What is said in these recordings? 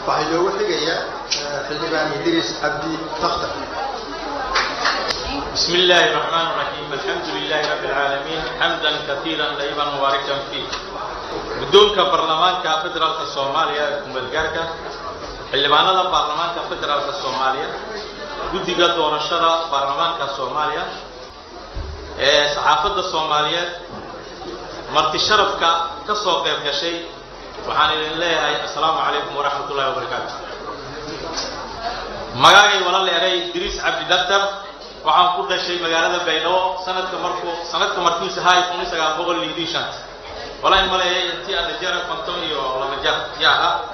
waxaa loogu xigayaa xildhibaan idriis cabdi takhtar بسم الله الرحمن الرحيم الحمد لله رب العالمين حمدا كثيرا طيبا مباركا فيه guddoonka baarlamaanka federaalka soomaaliya ee kumeelgaarka xildhibaanada baarlamaanka federaalka soomaaliya guddiga doorashada baarlamaanka soomaaliya ee saxaafadda soomaaliyeed marti sharafka ka soo qayb gashay waxaan idin leeyahay assalaamu calaykum waraxmat ullahi wabarakaatu magaagay wala leeray idriis cabdi daktar waxaan ku dhashay magaalada baydhabo sanadka markuu sanadka markiisu hay kun sagaal boqol lixdii shanta walaa maleeyay intii aan jara konton iyo laba jar yaa ah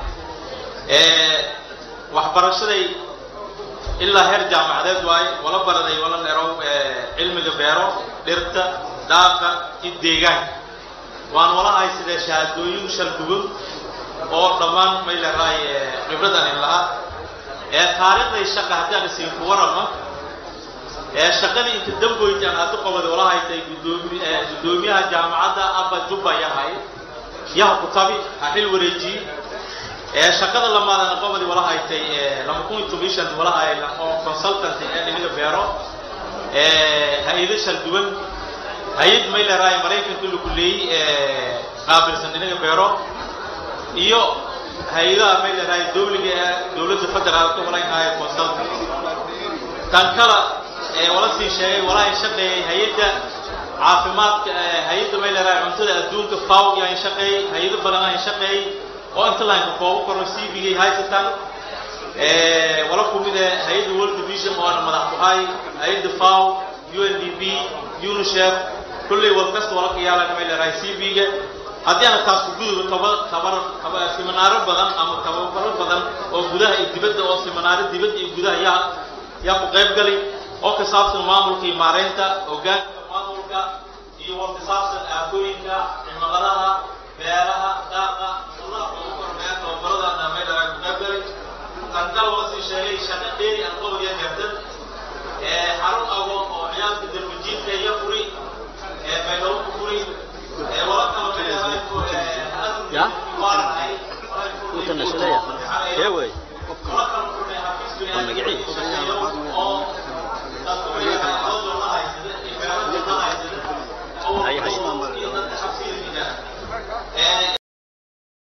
waxbarashaday ilaa heer jaamacadeed waaye wala baraday wala leerow cilmiga beero dhirta daaqa iyo deegaanka waan wala haysadee shahaadooyin shaldugun oo dhammaan may leeraay khibradan in lahaa ee taariikhday shaqa haddaan isiin ku warama ee shaqadii inta damboyti aan hadda qobada wala haytay gudoomi guddoomiyaha jaamacadda abba jubba yahay yaha kutabi ha xil wareejiyey ee shaqada lamaadana qobadi wala haytay lama kun iyo toban shan wala hay oo consultant ee dhinaga beero ee hay-ado shal duwan hay-ad may leeraay maraykanka lagu leeyey qaabilsan dhinaga beero iyo hay-adaha may leeraay dowliga ee dowladda federaalka wala yahay consultant tan kala ee wala sii sheegay walaa shaqeeyay hay-adda caafimaadka hay-adda may leeraay cuntada adduunka faw yaan shaqeeyey hay-ado badan aan shaqeeyey oo inta lahanka koobo koro c v gay haysataan wala kumid ee hay-adda world vision oo ana madax kuhay hay-adda faw u n d b unicef kulley wal kasta wala ka yaalan may leeraay c v ga haddii ana taas ku gudubo taba tabar taba siminaaro badan ama tababaro badan oo gudaha iyo dibadda oo siminaaro dibadda iyo gudaha yaa yaa ku qayb galay oo ka saabsan maamulka iyo maareynta hoggaanka maamulka iyo war ka saabsan aafooyinka cimiladaha beeraha daaqa shuruuca ugu kormeer tababarada meelaha ku qayb galay tanka loo sii sheegay shaqo dheeri aan qobadiya gardan ee xarun agoon oo ciyaalka darbajiidka iyo furi ee baydhabo ku furi ee wala kala Ya? Puta, no se leía. ¿Qué, güey? wala kala furnay xafiiska Con magaciisa.